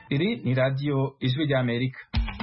iri ni radiyo ijwi ry'amerika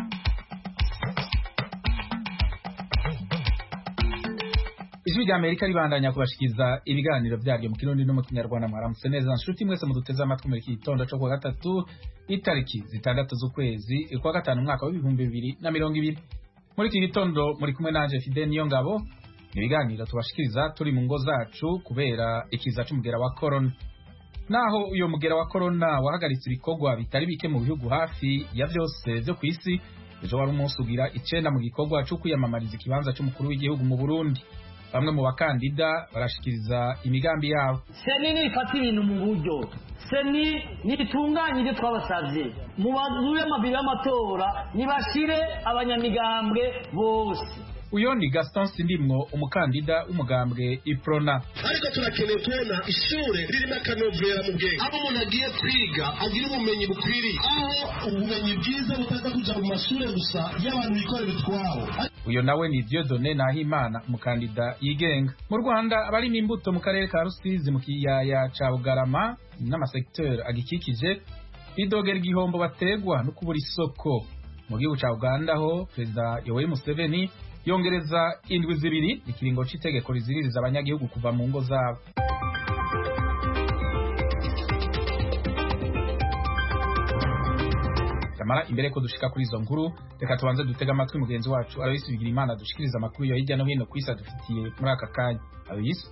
ijwi ry'amerika ribandanya kubashikiriza ibiganiro byaryo mu kirundi no mu kinyarwanda mwaramutse neza nshuti mwese muduteze amatwi muri iki gitondo cyo kuwa gatatu itariki zitandatu z'ukwezi kwa gatanu umwaka w'ibihumbi bibiri na mirongo ibiri muri iki gitondo muri kumwe nanje fide niyo ngabo ni ibiganiro tubashikiriza turi mu ngo zacu kubera ikiza c'umugera wa korona naho uyo mugera wa korona wahagaritse ibikorwa bitari bike mu bihugu hafi ya byose byo ku isi ejo wari umunsi ugira icenda mu gikorwa co kwiyamamariza ikibanza c'umukuru w'igihugu mu burundi bamwe mu bakandida barashikiriza imigambi yabo seni nifata ibintu mu buryo seni nitunganye ibyo twabasavye mu bazure amabiri y'amatora nibashire abanyamigambwe bose uyo ni gaston sindimwo umukandida w'umugambwe iprona ariko turakeneye kubona ishure ririmo akanovera mu bwenge aho umuntu agiye kwiga agira ubumenyi bukwiriye aho ubumenyi bwiza butaza kuja mu mashure gusa y'abantu bikorera utwabo uyo nawe ni Dieudonne Nahimana umukandida yigenga mu Rwanda abarimo imbuto mu karere ka Rusizi mu kiyaya ca Bugarama n'amasekiteri agikikije bidogera igihombo bategwa no kubura isoko mu gihugu ca Uganda ho perezida Yoweri Museveni yongereza indwi zibiri ikiringo c'itegeko riziririza abanyagihugu kuva mu ngo zabo kamara imbere ko dushika kuri izo nkuru reka tubanze dutega amatwi mugenzi wacu Aloysi Bigirimana dushikiriza amakuru yo hirya no hino ku isi adufitiye muri aka kanya Aloysi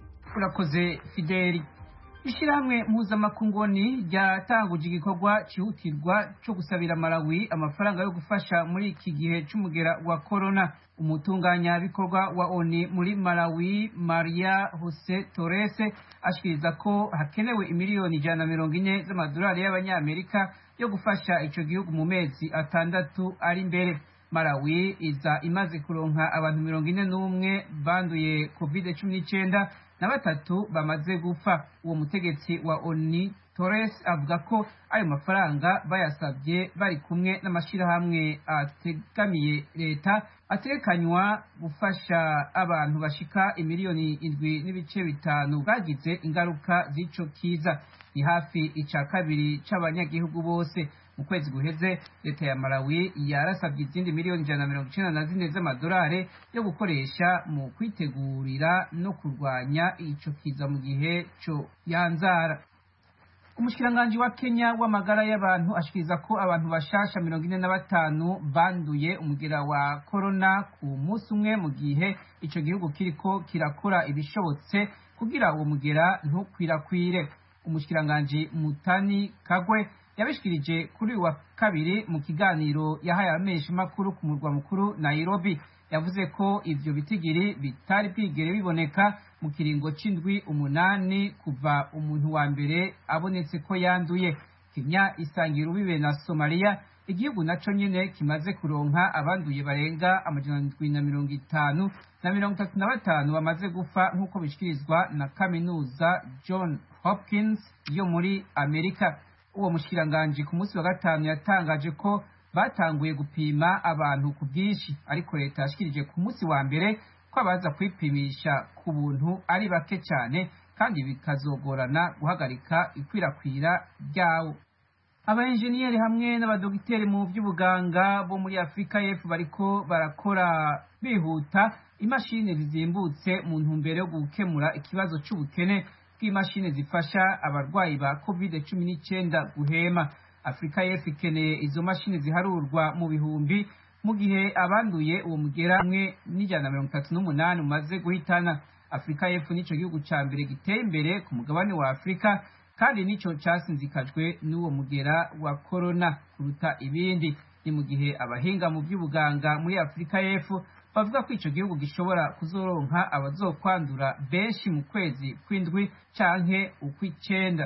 urakoze Fideli ishyirahamwe mpuzamakungoni ryatanguje igikorwa cyihutirwa cyo gusabira Malawi amafaranga yo gufasha muri iki gihe cy'umugera wa korona umutunganyabikorwa wa ONU muri Malawi Maria Jose Torres ashikiriza ko hakenewe imiliyoni ijana na mirongo ine z'amadolari y'abanyamerika yo gufasha ico gihugu mu mezi atandatu ari imbere Malawi iza imaze kuronka abantu mirongo ine n'umwe banduye covid cumi n'icyenda na batatu bamaze gupfa uwo mutegetsi wa ONU Torres avuga ko ayo mafaranga bayasabye bari kumwe n'amashyirahamwe ategamiye leta ategekanywa gufasha abantu bashika imiliyoni indwi n'ibice bitanu bagize ingaruka z'ico kiza ni hafi ica kabiri c'abanyagihugu bose mu kwezi guheze leta ya Malawi yarasabye izindi miliyoni ijana na mirongo icenda na zine z'amadolari yo gukoresha mu kwitegurira no kurwanya ico kiza mu gihe co yanzara umushikiranganji wa Kenya w'amagara y'abantu ashikiriza ko abantu bashasha mirongo ine na batanu banduye umugera wa korona ku munsi umwe mu gihe ico gihugu kiriko kirakora ibishobotse kugira uwo mugera ntukwirakwire umushikiranganji Mutani Kagwe yabishikirije kuri uyu wa kabiri mu kiganiro yahaye abamenyesha makuru ku murwa mukuru Nairobi yavuze ko ivyo bitigiri bitari bwigere biboneka mu kiringo c'indwi umunani kuva umuntu wa mbere abonetse ko yanduye Kenya isangira ubibe na Somalia igihugu naco nyene kimaze kuronka abanduye barenga amajana ndwi na mirongo itanu na mirongo itatu na batanu bamaze gupfa nk'uko bishikirizwa na kaminuza John Hopkins yo muri Amerika uwo mushikiranganji ku munsi wa gatanu yatangaje ko batanguye gupima abantu ku bwinshi ariko leta yashikirije ku munsi wa mbere ko abaza kwipimisha ku buntu ari bake cyane kandi bikazogorana guhagarika ikwirakwira ryawo abaenjeniyeri hamwe n'abadogiteri mu by'ubuganga bo muri afurika y'epfo bariko barakora bihuta imashini zizimbutse mu ntumbero yo gukemura ikibazo c'ubukene bw'imashini zifasha abarwayi ba covid cumi n'icyenda guhema afurika y'epfo ikeneye izo mashini ziharurwa mu bihumbi mu gihe abanduye uwo mugera hamwe n'ijana na mirongo itatu n'umunani umaze guhitana afurika y'epfo nico gihugu ca mbere giteye imbere ku mugabane wa afurika kandi nico casinzikajwe n'uwo mugera wa korona kuruta ibindi ni mu gihe abahinga mu by'ubuganga muri afurika y'epfo bavuga ko ico gihugu gishobora kuzoronka abazokwandura benshi mu kwezi kw'indwi canke ukw'icenda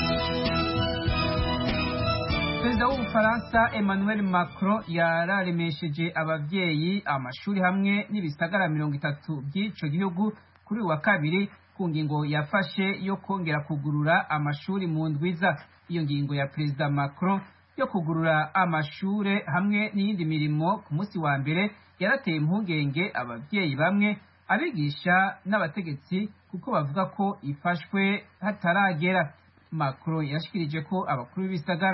perezida w'ubufaransa emmanuel macron yararemesheje abavyeyi amashuri hamwe n'ibisagara mirongo itatu by'ico gihugu kuri wa kabiri ku ngingo yafashe yo kongera kugurura amashuri mu ndwiza iyo ngingo ya perezida macron yo kugurura amashure hamwe n'iyindi mirimo ku munsi wa mbere yarateye impungenge abavyeyi bamwe abigisha n'abategetsi kuko bavuga ko ifashwe hataragera macron yashikirije ko abakuru b'ibisagara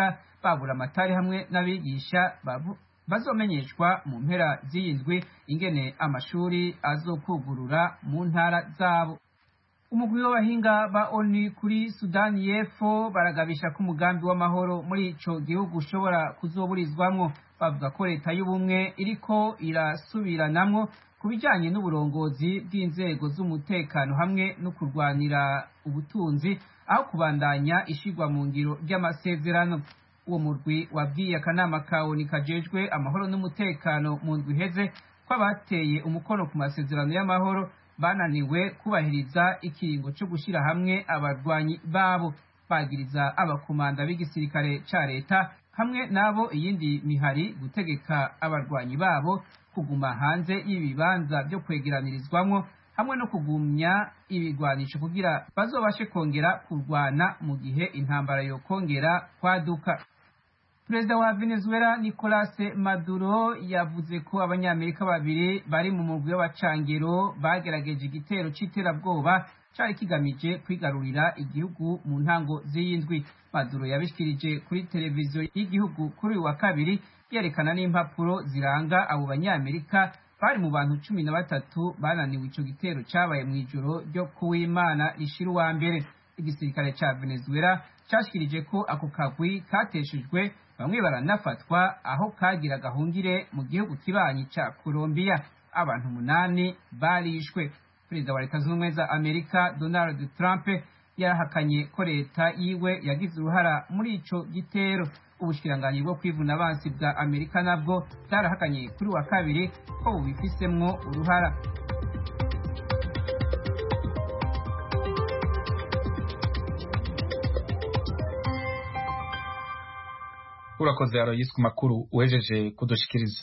babura amatari hamwe n'abigisha bazomenyeshwa mu mpera z'iyi ndwi ingene amashuri azokugurura mu ntara zabo umugwi w'abahinga ba oni kuri sudani y'epfo baragabisha ko umugambi w'amahoro muri ico gihugu ushobora kuzoburizwamwo bavuga ko leta y'ubumwe iriko irasubiranamwo ku bijanye n'uburongozi bw'inzego z'umutekano hamwe no kurwanira ubutunzi aho kubandanya ishigwa mu ngiro ry'amasezerano uwo murwi wabwiye akanama ka oni kajejwe amahoro n'umutekano mu ndwi iheze ko abateye umukono ku masezerano y'amahoro bananiwe kubahiriza ikiringo cyo gushyira hamwe abarwanyi babo bagiriza abakomanda b'igisirikare ca leta hamwe n'abo iyindi mihari gutegeka abarwanyi babo kuguma hanze y'ibibanza byo kwegeranirizwamwo hamwe no kugumya ibigwanisho kugira bazobashe kongera kurwana mu gihe intambara yokongera kwaduka perezida wa venezuela nicolas maduro yavuze ko abanyamerika babiri bari mu mugwi w'abacangero bagerageje igitero c'iterabwoba cari kigamije kwigarurira igihugu mu ntango z'iyindwi maduro yabishikirije kuri televiziyo y'igihugu kuri uyu wa kabiri yerekana n'impapuro ziranga abo banyamerika bari mu bantu cumi na batatu bananiwe ico gitero cabaye mw'ijoro ryo kuw'imana rishira uwa mbere igisirikare ca venezuela cashikirije ko ako kagwi kateshejwe bamwe baranafatwa aho kagira gahungire mu gihugu kibanyi ca Colombia abantu umunani barishwe perezida wa leta zunze ubumwe za amerika donald trump yarahakanye ko leta yiwe yagize uruhara muri ico gitero ubushikiranganyi bwo kwivuna abansi bwa amerika nabwo bwarahakanye kuri wa kabiri ko bubifisemwo uruhara urakoze aroyisi ku makuru uhejeje kudushikiriza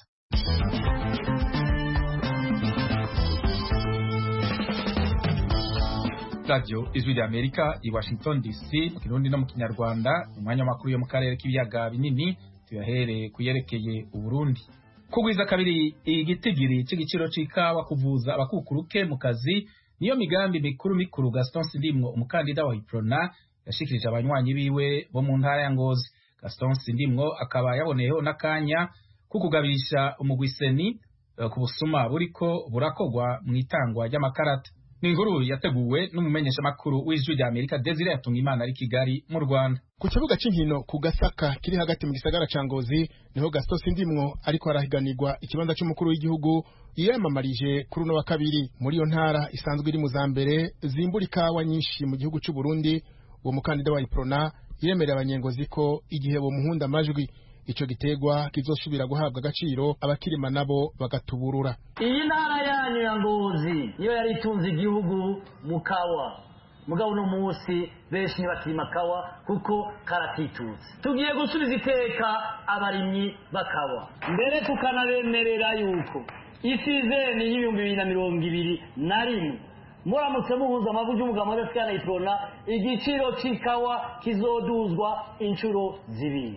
radiyo ijwi rya amerika i washington dc mu kirundi no mu kinyarwanda umwanya w'amakuru yo mu karere k'ibiyaga binini tuyahereye kuyerekeye uburundi kugwiza kabiri igitigiri c'igiciro c'ikawa kuvuza abakukuruke mu kazi niyo migambi mikuru mikuru gaston sindimwo umukandida wa iprona yashikirije abanywanyi biwe bo mu ntara ya ngozi gaston sindimwo akaba yaboneyeho n'akanya ko kugabisha umugwiseni ku busuma buriko burakogwa mu itangwa ry'amakarata ni inkuru yateguwe n'umumenyeshamakuru w'ijwi rya amerika desire yatunga imana ari kigali mu rwanda ku kibuga cy'inkino ku gasaka kiri hagati mu gisagara ca ngozi niho gaston sindimwo ariko arahiganirwa ikibanza c'umukuru w'igihugu yiyamamarije kuri uno wa kabiri muri iyo ntara isanzwe iri mu za mbere zimbura ikawa nyinshi mu gihugu c'u burundi uwo mukandida wa iprona yemerera abanyengozi ko igihe bomuhunda amajwi ico gitegwa kizosubira guhabwa agaciro abakirima nabo bagatuburura iyi ntara yanyu ya ngozi niyo yari itunze igihugu mu kawa mugabo uno munsi benshi ntibakirima kawa kuko karatitutse tugiye gusubiza iteka abarimyi bakawa mbere tukanabemerera yuko isizeni y'ibihumbi bibiri na mirongo ibiri na rimwe muramutse muhuza amavu y'umugabo adasikana iprona igiciro c'ikawa kizoduzwa inshuro zibiri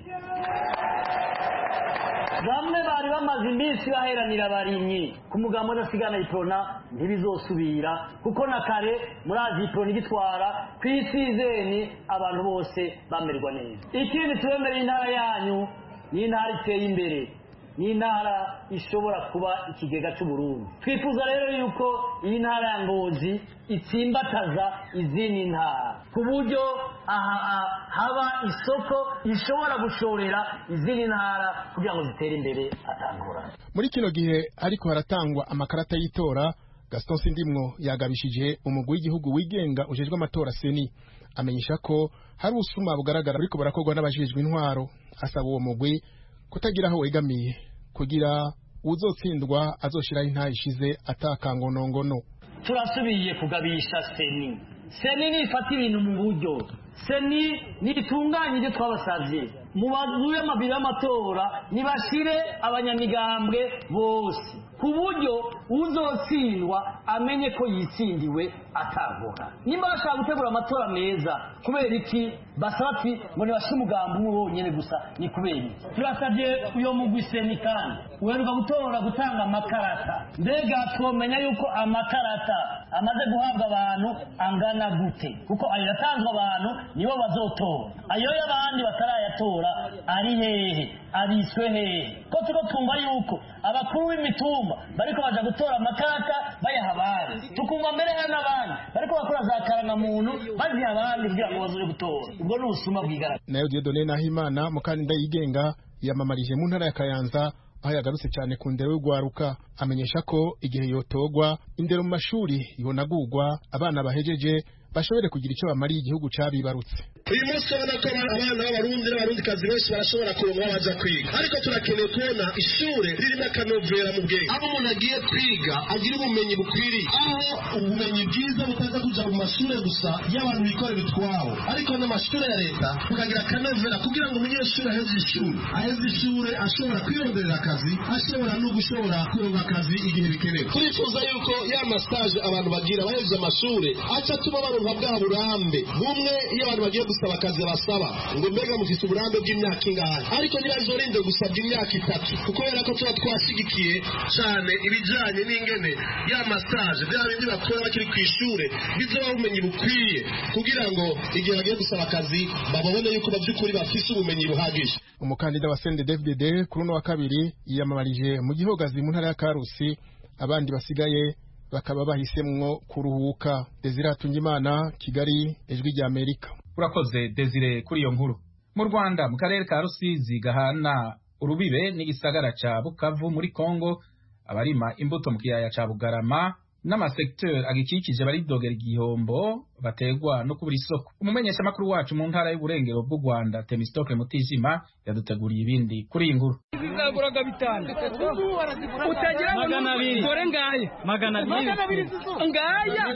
bamwe bari bamaze iminsi baheranira abarimyi ku mugambo udasigana iprona ntibizosubira kuko na kare murazi iprona igitwara ku isizeni abantu bose bamerwa neza ikindi tubemereye intara yanyu ni intara iteye imbere ni intara ishobora kuba ikigega cy'uburundi twifuza rero yuko iyi ntara ya ngozi itsimbataza izindi ntara ku buryo haba isoko ishobora gushorera izindi ntara kugira ngo zitere imbere atangurane muri kino gihe ariko haratangwa amakarata y'itora gaston sindimwo yagabishije umugwi w'igihugu wigenga ujejwe amatora seni amenyesha ko hari ubusuma bugaragara ariko barakorwa n'abajejwe intwaro asaba uwo mugwi kutagira aho wegamiye kugira uzotsindwa azoshiraho intaha ishize atakangonongono turasubiye kugabisha seni seni nifata ibintu mu buryo seni nitunganye ibyo twabasabye mu mazu y'amabiro y'amatora nibashire abanyamigambwe bose ku buryo uzotsindwa amenye ko yitsindiwe atagora nimba bashaka gutegura amatora meza kubera iki basaba ati ngo nibashire umugambi umwe wonyene gusa ni kubera iki turasabye uyo mugwi seni kandi uheruka gutora gutanga amakarata mbega twomenya yuko amakarata amaze guhabwa abantu angana gute kuko ayo yatanzwe abantu nibo bazotora ayo y'abandi batarayatora ari hehe abitswe hehe ko turiko twumva yuko abakuru b'imitumba bariko baja gutora amakarata bayaha abandi tukumva mbere hari n'abandi bariko bakora za karangamuntu baziha abandi kugira ngo bazoje gutora ubwo ni ubusuma bwigaragaza nayo Dieudonne Nahimana mukandida yigenga yamamarije mu ntara ya Kayanza aho yagarutse cyane ku ndero y'urwaruka amenyesha ko igihe yotogwa indero mu mashuri yonagurwa abana bahejeje bashobore kugira icyo bamariye igihugu cabibarutse uyu munsi urabona ko abana b'abarundi n'abarundikazi benshi barashobora kuronka baja kwiga ariko turakeneye kubona ishure ririmo akanovera mu bwenge aho umuntu agiye kwiga agira ubumenyi bukwiriye aho ubumenyi bwiza butaza kuja mu mashure gusa y'abantu bikorera utwabo ariko n'amashure ya leta tukagira akanovera kugira ngo umunyeshuri aheze ishuri aheze ishure ashobora kwironderera akazi ashobora no gushobora kuronka akazi igihe bikenewe turifuza yuko ya masaje abantu bagira bahejeje amashure aca atuma baronka bwa burambe bumwe iyo abantu bagiye gusaba akazi basaba ngo mbega mufise uburambe bw'imyaka ingahe ariko ntibazorinde gusabwa imyaka itatu kuko kubera ko tuba twashigikiye cyane ibijyanye n'ingene ya masaje bya bindi bakora bakiri ku ishure bizoba ubumenyi bukwiye kugira ngo igihe bagiye gusaba akazi babone yuko mu by'ukuri bafise ubumenyi buhagije umukandida wa CNDD-FDD kuri uno wa kabiri yiyamamarije mu gihogazi mu ntara ya Karusi abandi basigaye bakaba bahisemwo kuruhuka Desire Hatungimana Kigali ijwi rya Amerika urakoze Desire kuri iyo nkuru mu Rwanda mu karere ka Rusizi gahana urubibe n'igisagara ca Bukavu muri Kongo abarima imbuto mu kiyaya ca Bugarama n'amasekiteri agikikije baridogera igihombo bategwa no kubura isoko umumenyesha makuru wacu mu ntara y'uburengero bw'u Rwanda Temistocle Mutijima yaduteguriye ibindi kuri iyi nkuru zaguraga bitanu utagira ngo magana abiri dore ngaya magana abiri ngaya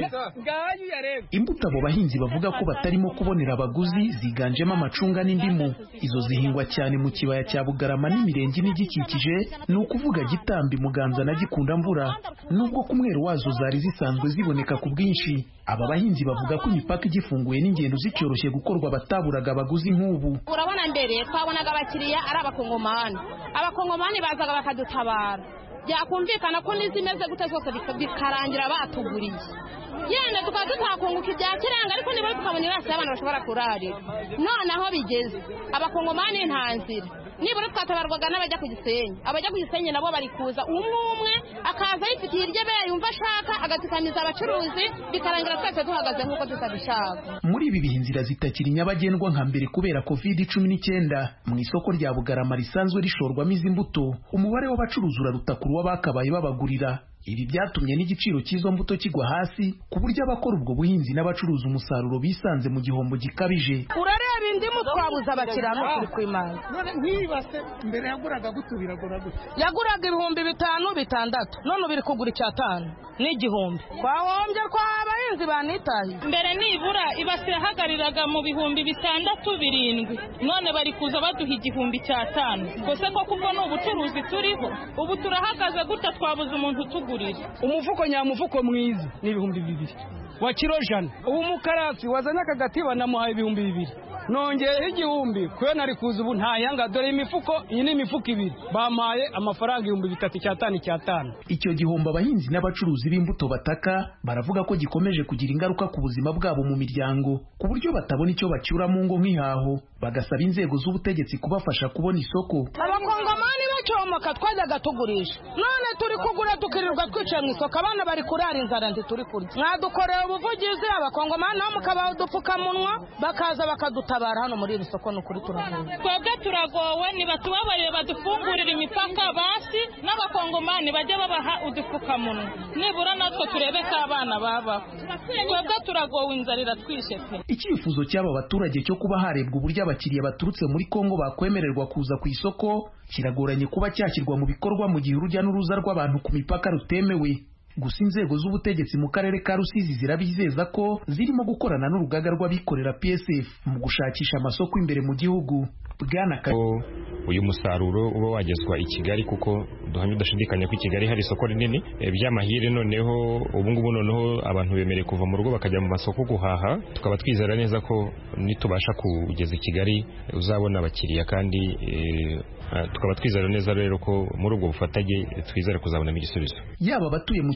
ngaya uyareba imbuto abo bahinzi bavuga ko batarimo kubonera abaguzi ziganjemo amacunga n'indimu izo zihingwa cyane mu kibaya cya bugarama n'imirenge n'igikikije ni ukuvuga gitambi muganza na gikunda mvura nubwo ku mwero wazo zari zisanzwe ziboneka ku bwinshi aba bahinzi bavuga ko imipaka igifunguye n'ingendo zicyoroshye gukorwa bataburaga abaguzi nk'ubu urabona mbere twabonaga abakiriya ari abakongomani abakongomani bazaga bakadutabara byakumvikana ko n'izimeze gute zose bikarangira batuguriye yenda tukaba tutakunguka ibya kiranga ariko nibura tukabona irasi y'abantu bashobora kurarira none aho bigeze abakongomani nta nzira nibura twatabarwaga n'abajya ku gisenyi abajya ku gisenyi nabo bari kuza umwe umwe akaza yifitiye iryo be yumva ashaka agatikamiza abacuruzi bikarangira twese duhagaze nk'uko tutabishaka muri ibi bihe inzira zitakiri nyabagendwa nka mbere kubera covid cumi n'icyenda mu isoko rya bugarama risanzwe rishorwamo izi mbuto umubare w'abacuruzi uraruta ku bakabaye babagurira ibi byatumye n'igiciro cy'izo mbuto kigwa hasi ku buryo abakora ubwo buhinzi n'abacuruza umusaruro bisanze mu gihombo gikabije urareba indimu twabuze abakiriya n'ukuri kw'imana nk'ibase mbere yaguraga gute biragura gute yaguraga ibihumbi bitanu bitandatu none ubu iri kugura icyatanu n'igihumbi twahombye kwa abahinzi banitahiye mbere nibura ibase yahagariraga mu bihumbi bitandatu birindwi none bari kuza baduha igihumbi cy'atanu gusa ko kuko ni ubucuruzi turiho ubu turahagaze gutya twabuze umuntu utugura umufuko nyamufuko mwiza ni ibihumbi bibiri wa kiro jana ubu umukarasi wazanye akagatiba namuhaye ibihumbi bibiri nongeyeho igihumbi kuyo nari kuza ubu ntayanga dore imifuko iyi ni imifuko ibiri bampaye amafaranga ibihumbi bitatu icyatanu icyatanu icyo gihombo abahinzi n'abacuruzi b'imbuto bataka baravuga ko gikomeje kugira ingaruka ku buzima bwabo mu miryango ku buryo batabona icyo bacyura mu ngo nk'ihaho bagasaba inzego z'ubutegetsi kubafasha kubona isoko abakongomani bacomoka twajyaga tugurisha none turi kugura tukirirwa twicaye mu isoko abana bari kurara inzara ntituri kurya mwadukorera ubuvugizi abakongomani nabo mukabaha udupfukamunwa bakaza bakadutabara hano muri iri soko ni ukuri turagowe twebwe turagowe ntibatubabarire badufungurire imipaka basi n'abakongomani bajye babaha udupfukamunwa nibura natwe turebe ko abana babaho twebwe turagowe inzara iratwishe pe icyifuzo cy'aba baturage cyo kuba harebwa uburyo abakiriya baturutse muri kongo bakwemererwa kuza ku isoko kiragoranye kuba cyashyirwa mu bikorwa mu gihe urujya n'uruza rw'abantu ku mipaka rutemewe gusa inzego z'ubutegetsi mu karere ka rusizi zirabizeza ko zirimo gukorana n'urugaga rw'abikorera psf mu gushakisha amasoko imbere mu gihugu bwana uyu musaruro uba wagezwa i kigali kuko duhamya udashidikanya ko i kigali hari isoko rinini by'amahire noneho ubungubu noneho abantu bemerewe kuva mu rugo bakajya mu masoko guhaha tukaba twizera neza ko nitubasha kugeza i kigali uzabona abakiriya kandi tukaba twizera neza rero ko muri ubwo bufatanye twizere kuzabonamo igisubizo yaba abatuye mu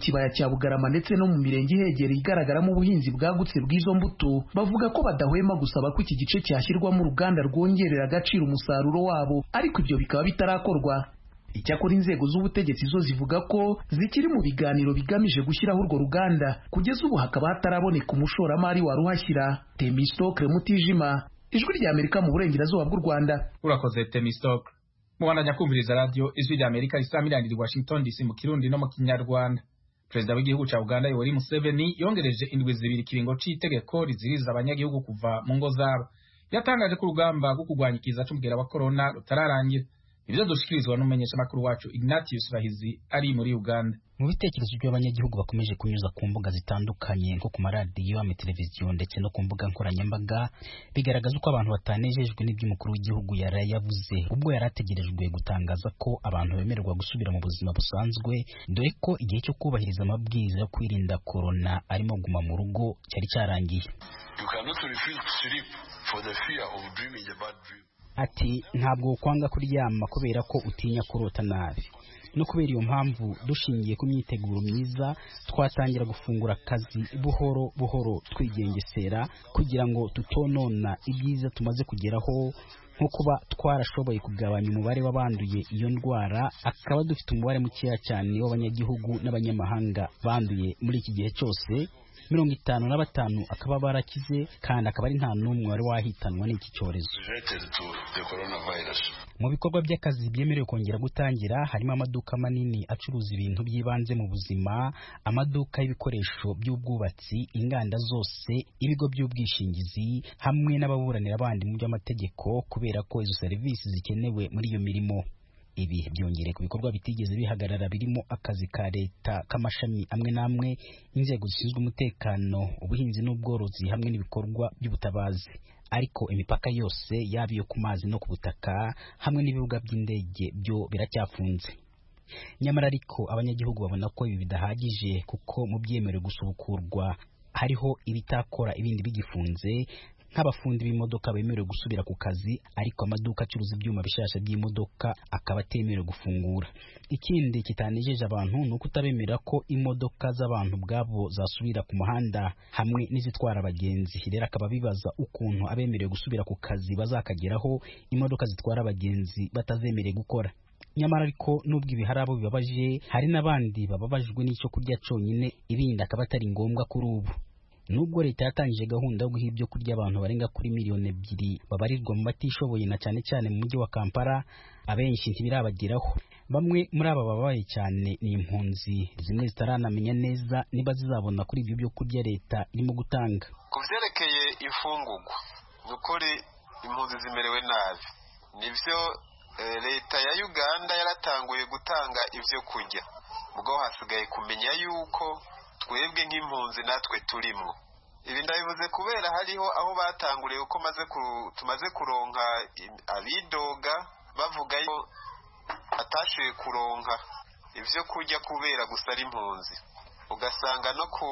kibaya cya bugarama ndetse no mu mirenge ihegereye igaragaramo ubuhinzi bwagutse bw'izo mbuto bavuga ko badahwema gusaba ko iki gice cyashyirwamo uruganda rwongerera agaciro umusaruro wabo ariko ibyo bikaba bitarakorwa icyakora inzego z'ubutegetsi zo zivuga ko zikiri mu biganiro bigamije gushyiraho urwo ruganda kugeza ubu hakaba hataraboneka umushoramari waruhashyira temistokre mutijima ijwi rya amerika mu burengerazuba bw'u rwanda urakoze temistokre mubandanya kumviriza radiyo ijwi rya amerika isamirangiri washington dc mu kirundi no mu kinyarwanda perezida w'igihugu cya uganda yoweri museveni yongereje indwi zibiri ikiringo cy'itegeko riziriza abanyagihugu kuva mu ngo zabo yatangaje ko urugamba rwo kurwanya ikiza cy'umugera wa korona rutararangira ibyo dushikirizwa n'umumenyeshamakuru wacu ignatius bahizi ari muri uganda mu bitekerezo by'abanyagihugu bakomeje kunyuza ku mbuga zitandukanye nko ku maradiyo amateleviziyo ndetse no ku mbuga nkoranyambaga bigaragaza uko abantu batanejejwe n'iby'umukuru w'igihugu yari yavuze ubwo yari ategerejwe gutangaza ko abantu bemererwa gusubira mu buzima busanzwe dore ko igihe cyo kubahiriza amabwiriza yo kwirinda korona arimo guma mu rugo cyari cyarangiye ati ntabwo kwanga kuryama kubera ko utinya kurota nabi no kubera iyo mpamvu dushingiye ku myiteguro myiza twatangira gufungura akazi buhoro buhoro twigengesera kugira ngo tutonona ibyiza tumaze kugeraho nko kuba twarashoboye kugabanya umubare w'abanduye iyo ndwara akaba dufite umubare mukeya cyane w'abanyagihugu n'abanyamahanga banduye muri iki gihe cyose mirongo itanu na batanu akaba barakize kandi akaba ari nta n'umwe wari wahitanwa n'iki cyorezo mu bikorwa by'akazi byemerewe kongera gutangira harimo amaduka manini acuruza ibintu by'ibanze mu buzima amaduka y'ibikoresho by'ubwubatsi inganda zose ibigo by'ubwishingizi hamwe n'ababuranira abandi mu by'amategeko kubera ko izo serivisi zikenewe muri iyo mirimo ibi byongere ku bikorwa bitigeze bihagarara birimo akazi ka leta k'amashami amwe n'amwe inzego zishinzwe umutekano ubuhinzi n'ubworozi hamwe n'ibikorwa by'ubutabazi ariko imipaka yose yaba iyo ku mazi no ku butaka hamwe n'ibibuga by'indege byo biracyafunze nyamara ariko abanyagihugu babona ko ibi bidahagije kuko mu byemerewe gusubukurwa hariho ibitakora ibindi bigifunze nk'abafundi b'imodoka bemerewe gusubira ku kazi ariko amaduka acuruza ibyuma bishasha by'imodoka akaba atemerewe gufungura ikindi kitanejeje abantu ni uko utabemerera ko imodoka z'abantu ubwabo zasubira ku muhanda hamwe n'izitwara abagenzi rero akaba bibaza ukuntu abemerewe gusubira ku kazi bazakageraho imodoka zitwara abagenzi batazemerewe gukora nyamara ariko nubwo ibi hari abo bibabaje hari n'abandi bababajwe n'icyo kurya cyonyine ibindi akaba atari ngombwa kuri ubu nubwo leta yatangije gahunda yo guha ibyo kurya abantu barenga kuri miliyoni ebyiri babarirwa mu batishoboye na cyane cyane mu mujyi wa kampala abenshi ntibirabageraho bamwe muri aba babaye cyane ni impunzi zimwe zitaranamenya neza niba zizabona kuri ibyo byo kurya leta irimo gutanga ku byerekeye imfungugwa ni ukuri impunzi zimerewe nabi nibyo leta ya uganda yaratanguye gutanga ibyo kurya ubwo hasigaye kumenya yuko twebwe nk'impunzi natwe turimo ibi ndabivuze kubera hariho aho batanguriye uko tumaze kuronka abidoga bavuga ko batashoboye kuronka ibyo kurya kubera gusa ari impunzi ugasanga no ku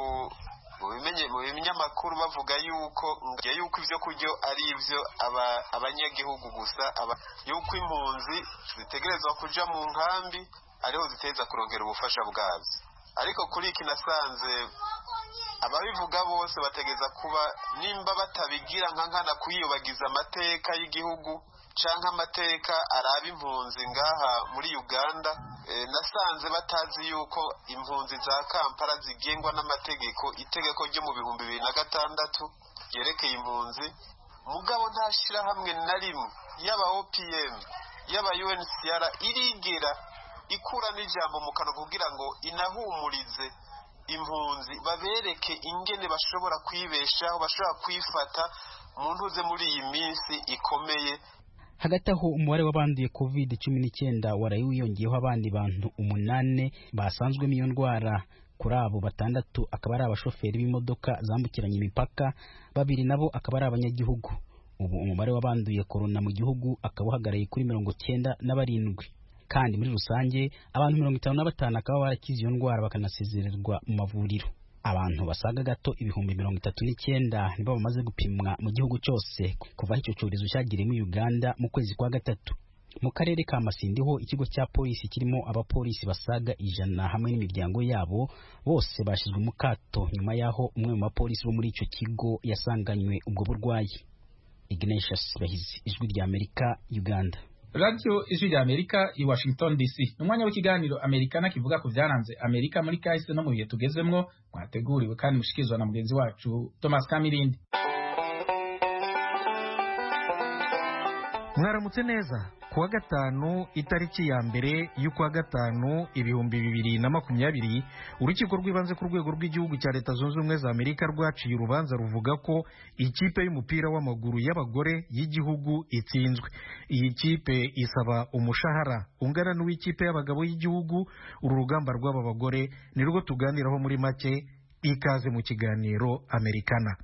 mu binyamakuru bavuga yuko yuko ibyo kurya ari ibyo abanyagihugu gusa yuko impunzi zitegerezwa kuja mu nkambi ariho ziteza kurongera ubufasha bwazo ariko kuri iki nasanze ababivuga bose bategeza kuba nimba batabigira nka nkana kuyiyobagiza amateka y'igihugu cyangwa amateka araba impunzi ngaha muri uganda nasanze batazi yuko impunzi za kampala zigengwa n'amategeko itegeko ryo mu bihumbi bibiri na gatandatu ryerekeye impunzi mugabo nta shyirahamwe na rimwe yaba opm yaba uncr irigera ikura n'ijambo mu kanwa kugira ngo inahumurize impunzi babereke ingene bashobora kwibeshaho bashobora kwifata mu ntuze muri iyi minsi ikomeye hagati aho umubare w'abanduye covid cumi n'icyenda waraye wiyongeyeho abandi bantu umunani basanzwemo iyo ndwara kuri abo batandatu akaba ari abashoferi b'imodoka zambukiranya imipaka babiri nabo akaba ari abanyagihugu ubu umubare w'abanduye korona mu gihugu akaba uhagaraye kuri mirongo cyenda na barindwi kandi muri rusange abantu mirongo itanu na batanu akaba barakize iyo ndwara bakanasezererwa mu mavuriro abantu basaga gato ibihumbi mirongo itatu n'icyenda nibo bamaze gupimwa mu gihugu cyose kuva aho icyo cyorezo cyagiriye muri uganda mu kwezi kwa gatatu mu karere ka masindi ho ikigo cya polisi kirimo abapolisi basaga ijana hamwe n'imiryango yabo bose bashyizwe mu kato nyuma y'aho umwe mu bapolisi bo muri icyo kigo yasanganywe ubwo burwayi ignatius bahizi ijwi rya amerika uganda radiyo ijwi rya amerika i washington dc ni umwanya w'ikiganiro amerikana kivuga ku byaranze amerika muri kahise no mu bihe tugezemwo mwateguriwe kandi mushikirizwa na mugenzi wacu thomas kamirindi mwaramutse neza kuwa gatanu itariki ya mbere y'ukwa gatanu ibihumbi bibiri na makumyabiri urukiko rw'ibanze ku rwego rw'igihugu cya leta zunze ubumwe za amerika rwaciye urubanza ruvuga ko ikipe y'umupira w'amaguru y'abagore y'igihugu itsinzwe iyi kipe isaba umushahara ungana n'uw'ikipe y'abagabo y'igihugu uru rugamba rw'aba bagore ni rwo tuganiraho muri make ikaze mu kiganiro amerikana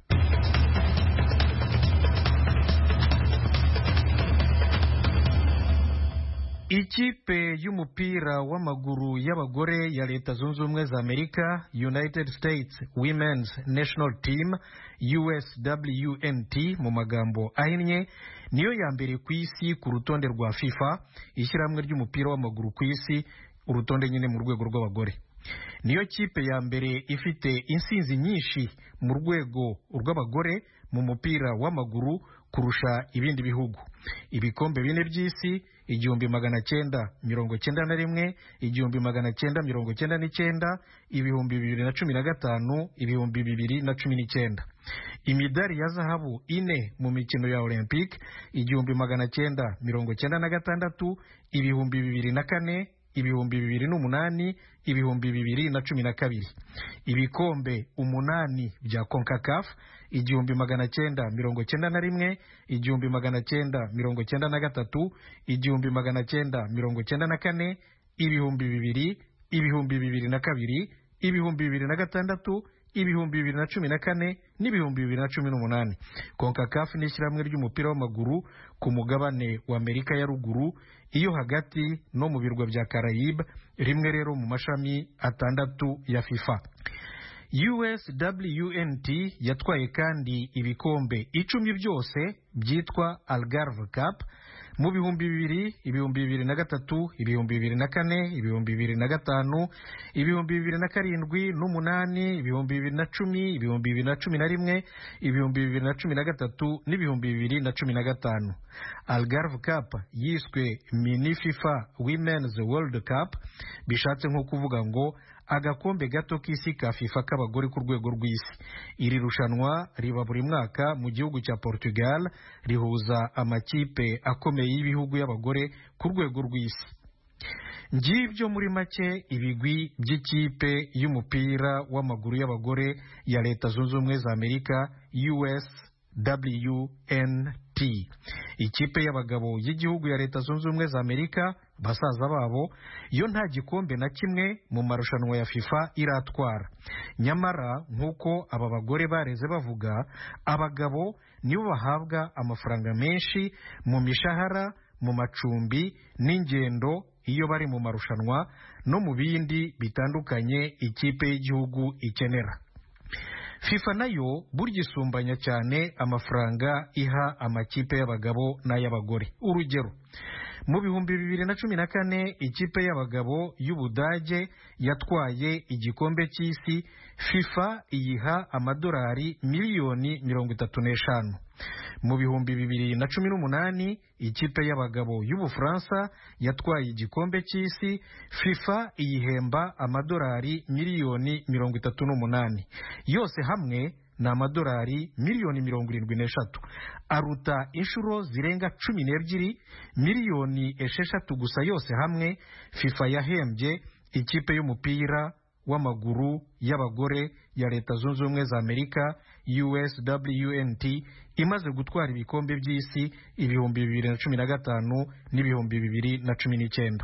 ikipe y'umupira w'amaguru y'abagore ya leta zunze ubumwe za amerika united states women's national team uswnt mu magambo ahinnye niyo ya mbere ku isi ku rutonde rwa fifa ishyirahamwe ry'umupira w'amaguru ku isi urutonde nyine mu rwego rw'abagore niyo kipe ya mbere ifite insinzi nyinshi mu rwego rw'abagore mu mupira w'amaguru kurusha ibindi bihugu ibikombe bine by'isi igihumbi magana cyenda mirongo cyenda na rimwe igihumbi magana cyenda mirongo cyenda n'icyenda ibihumbi bibiri na cumi na gatanu ibihumbi bibiri na cumi n'icyenda imidari ya zahabu ine mu mikino ya olympic igihumbi magana cyenda mirongo cyenda na gatandatu ibihumbi bibiri na kane ibihumbi bibiri n'umunani ibihumbi bibiri na cumi na kabiri ibikombe umunani bya concacaf igihumbi magana cyenda mirongo cyenda na rimwe igihumbi magana cyenda mirongo cyenda na gatatu igihumbi magana cyenda mirongo cyenda na kane ibihumbi bibiri ibihumbi bibiri na kabiri ibihumbi bibiri na gatandatu ibihumbi bibiri na cumi na kane n'ibihumbi bibiri na cumi n'umunani concacaf ni ishyirahamwe ry'umupira w'amaguru ku mugabane wa amerika ya ruguru iyo hagati no mu birwa bya carayibe rimwe rero mu mashami atandatu ya fifa uswnt yatwaye kandi ibikombe icumi byose byitwa algarve cup mu bihumbi bibiri ibihumbi bibiri na gatatu ibihumbi bibiri na kane ibihumbi bibiri na gatanu ibihumbi bibiri na karindwi n'umunani ibihumbi bibiri na cumi ibihumbi bibiri na cumi na rimwe ibihumbi bibiri na cumi na gatatu n'ibihumbi bibiri na cumi na gatanu algarve cup yiswe mini fifa women's world cup bishatse nko kuvuga ngo agakombe gato k'isi ka fifa k'abagore ku rwego rw'isi iri rushanwa riba buri mwaka mu gihugu cya portugal rihuza amakipe akomeye y'ibihugu y'abagore ku rwego rw'isi ngibyo muri make ibigwi by'ikipe y'umupira w'amaguru y'abagore ya leta zunze ubumwe za amerika uswnt ikipe y'abagabo y'igihugu ya leta zunze ubumwe za amerika basaza babo yo nta gikombe na kimwe mu marushanwa ya fifa iratwara nyamara nk'uko aba bagore bareze bavuga abagabo nibo bahabwa amafaranga menshi mu mishahara mu macumbi n'ingendo iyo bari mu marushanwa no mu bindi bitandukanye ikipe y'igihugu ikenera fifa nayo burya isumbanya cyane amafaranga iha amakipe y'abagabo n'ay'abagore urugero mu bihumbi bibiri na cumi na kane ikipe y'abagabo y'ubudage yatwaye igikombe cy'isi fifa iyiha amadolari miliyoni mirongo itatu n'eshanu mu bihumbi bibiri na cumi n'umunani ikipe y'abagabo y'ubufaransa yatwaye igikombe cy'isi fifa iyihemba amadolari miliyoni mirongo itatu n'umunani yose hamwe ni amadolari miliyoni mirongo irindwi n'eshatu aruta inshuro zirenga cumi n'ebyiri miliyoni esheshatu gusa yose hamwe fifa yahembye ikipe y'umupira w'amaguru y'abagore ya leta zunze ubumwe za amerika uswnt imaze gutwara ibikombe by'isi ibihumbi bibiri na cumi na gatanu n'ibihumbi bibiri na cumi n'icyenda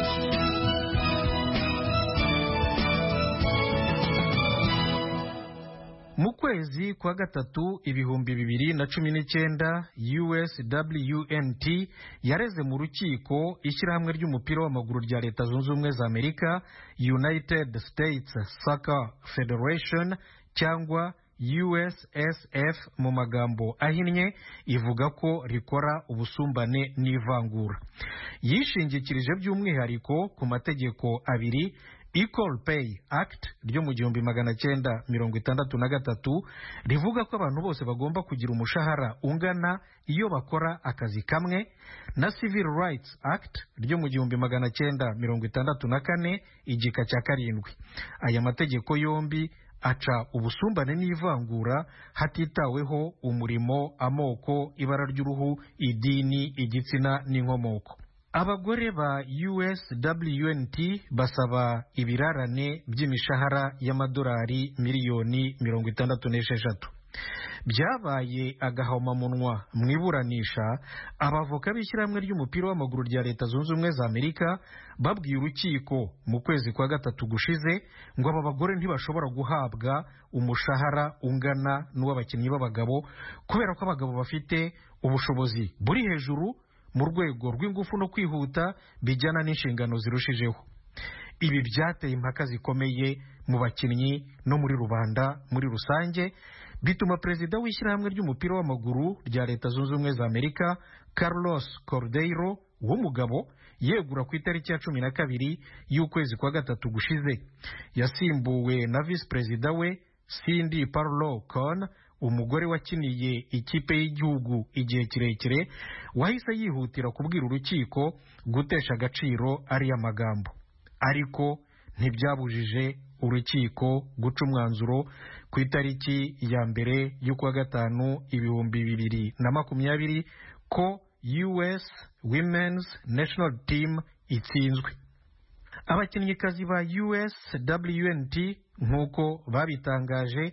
mu kwezi kwa gatatu ibihumbi bibiri na cumi n'icyenda uswnt yareze mu rukiko ishyirahamwe ry'umupira w'amaguru rya leta zunze ubumwe za amerika united states soccer federation cyangwa ussf mu magambo ahinnye ivuga ko rikora ubusumbane n'ivangura yishingikirije by'umwihariko ku mategeko abiri equal pay act ryo mu gihumbi magana cyenda mirongo itandatu na gatatu rivuga ko abantu bose bagomba kugira umushahara ungana iyo bakora akazi kamwe na civil rights act ryo mu gihumbi magana cyenda mirongo itandatu na kane igika cya karindwi aya mategeko yombi aca ubusumbane n'ivangura hatitaweho umurimo amoko ibara ry'uruhu idini igitsina n'inkomoko abagore ba uswnt basaba ibirarane by'imishahara y'amadolari miliyoni mirongo itandatu n'esheshatu byabaye agahomamunwa mu iburanisha abavoka b'ishyirahamwe ry'umupira w'amaguru rya leta zunze ubumwe za amerika babwiye urukiko mu kwezi kwa gatatu gushize ngo aba bagore ntibashobora guhabwa umushahara ungana n'uw'abakinnyi b'abagabo kubera ko abagabo bafite ubushobozi buri hejuru mu rwego rw'ingufu no kwihuta bijyana n'inshingano zirushijeho ibi byateye impaka zikomeye mu bakinnyi no muri rubanda muri rusange bituma perezida w'ishyirahamwe ry'umupira w'amaguru rya leta zunze ubumwe za amerika carlos cordeiro w'umugabo yegura ku itariki ya cumi na kabiri y'ukwezi kwa gatatu gushize yasimbuwe na visi perezida we cindy parlo con umugore wakiniye ikipe y'igihugu igihe kirekire wahise yihutira kubwira urukiko gutesha agaciro ariya magambo ariko ntibyabujije urukiko guca umwanzuro ku itariki ya mbere y'ukwa gatanu ibihumbi bibiri na makumyabiri ko us women's national team itsinzwe abakinnyikazi ba uswnt nk'uko babitangaje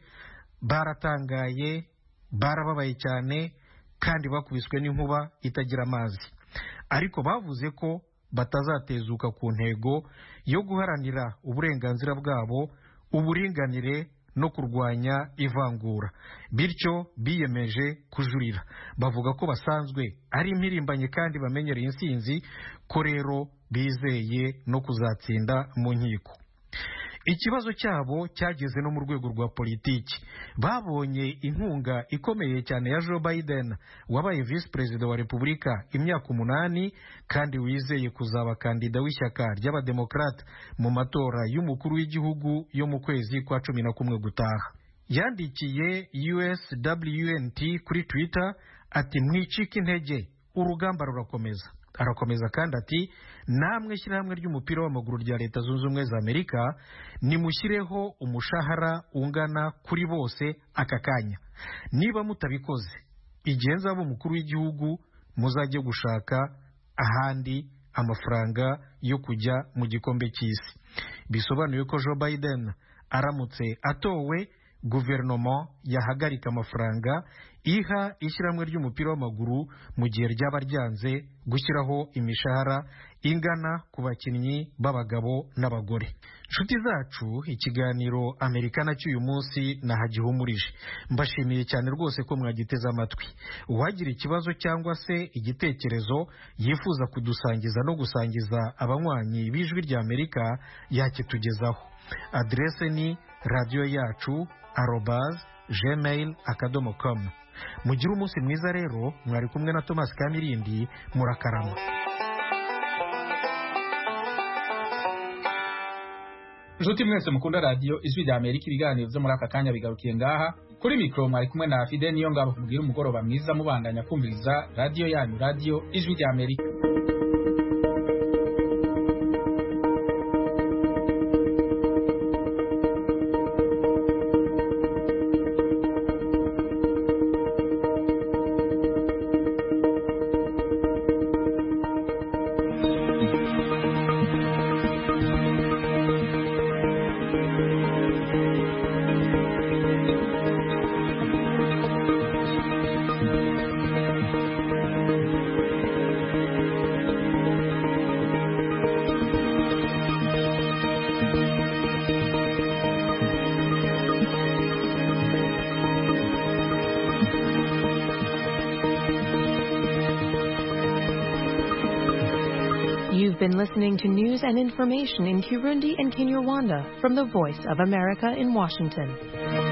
baratangaye barababaye cyane kandi bakubiswe n'inkuba itagira amazi ariko bavuze ko batazatezuka ku ntego yo guharanira uburenganzira bwabo uburinganire no kurwanya ivangura bityo biyemeje kujurira bavuga ko basanzwe ari impirimbanyi kandi bamenyereye insinzi ko rero bizeye no kuzatsinda mu nkiko ikibazo cyabo cyageze no mu rwego rwa politiki babonye inkunga ikomeye cyane ya joe biden wabaye visi perezida wa repubulika imyaka umunani kandi wizeye kuzaba kandida w'ishyaka ry'abademokarate mu matora y'umukuru w'igihugu yo mu kwezi kwa cumi na kumwe gutaha yandikiye uswnt kuri twitter ati mwicike intege urugamba rurakomeza arakomeza kandi ati namwe shyirahamwe ry'umupira w'amaguru rya leta zunze ubumwe za amerika nimushyireho umushahara ungana kuri bose aka kanya niba mutabikoze igihe nzaba umukuru w'igihugu muzajye gushaka ahandi amafaranga yo kujya mu gikombe cy'isi bisobanuye ko joe biden aramutse atowe guverinoma yahagarika amafaranga iha ishyirahamwe ry'umupira w'amaguru mu gihe ryaba ryanze gushyiraho imishahara ingana ku bakinnyi b'abagabo n'abagore inshuti zacu ikiganiro amerikana cy'uyu munsi nahagihumurije mbashimiye cyane rwose ko mwagiteze amatwi uwagira ikibazo cyangwa se igitekerezo yifuza kudusangiza no gusangiza abanywanyi b'ijwi rya amerika yakitugezaho aderese ni radiyo yacu arobaz gmail akadomo com mugire umunsi mwiza rero mwari kumwe na thomas kamirindi murakarama inshuti mwese mukunda radiyo ijwi rya amerika ibiganiro byo muri aka kanya bigarukiye ngaha kuri mikoro mwari kumwe na fide niyo ngabo mubwira umugoroba mwiza mubandanya kumviriza radiyo yanyu radiyo ijwi rya amerika You've been listening to news and information in Kirundi and Kinyarwanda from the Voice of America in Washington.